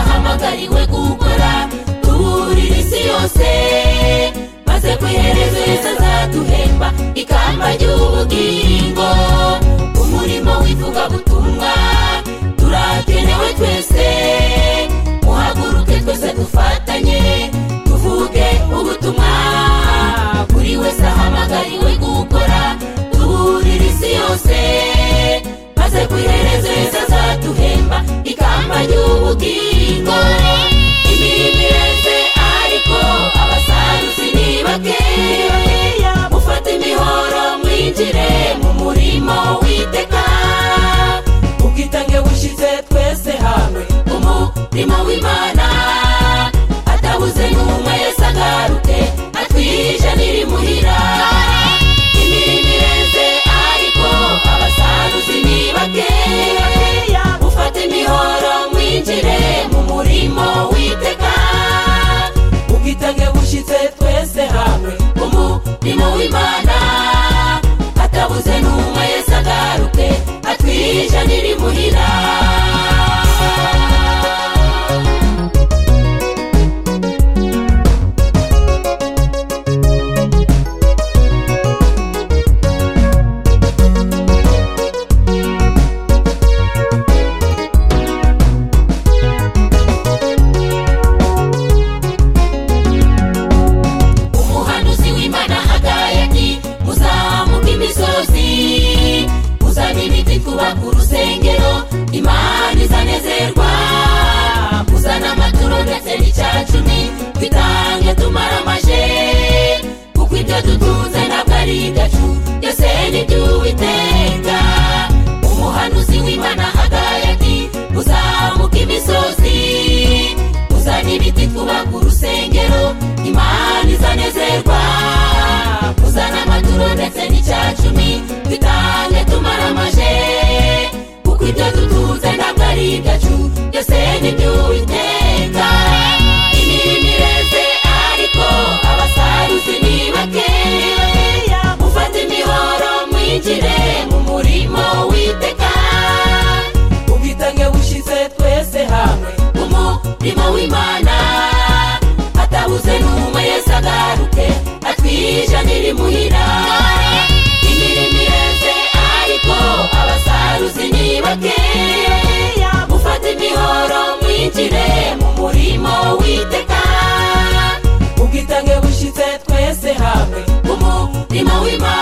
wahariwe gukora tuburira isi yose maze kuyihereza azaduhemba ikamba ry'ubugingo umurimo w'ivugabutumwa turakenewe twese muhaguruke twese dufatanye tuvuge ubutumwa buri wese ahamagariwe gukora tuburira isi yose maze kuyihereza wese azaduhemba ikamba ry'ubugingo imirimo ireze ariko abasaruzi ni bake mufate imihoro mwinjire mu murimo witeka ubwitange bushyize twese hamwe umurimo w'imana atabuze n'umwe wese agarute atwijanira imuhira imirimo ireze ariko abasaruzi ni bakeya mufate imihoro mwinjire mu murimo witeka ubwitange bushyitse twese hamwe umurimo w'imana atabuze n'umwe wese agaruke atwijanira imuhira umuhanuzi w'imana hagaya ati muzamuke imisozi muzane ibiti twubaka urusengero imana izanezerwa muzane amaturo ndetse n'icyacumi twitange tumara amaje kuko ibyo dutunze ntabwo ari igacu byose ni iby'uwiteka umuhanuzi w'imana hagaya ati muzamuke imisozi muzane ibiti twubaka urusengero imana izanezerwa muzane amaturo ndetse n'icyacumi dutange tumara amaje kuko ibyo dutunze ntabwo ari ibyacu byose ni iby'uwiteka imirimo ireze ariko abasaruzi ni bakeya mufate imihoro mwinjire mu murimo witeka ubwitange bushize twese hamwe umurimo w'imana atabuze n'umwe yese agaruke atwijanira imuhira imirimo ireze ariko abasaruzi ni bakeya mufate imihoro mwinjire mu murimo witeka ubwitange bushize twese hamwe umurimo w'imana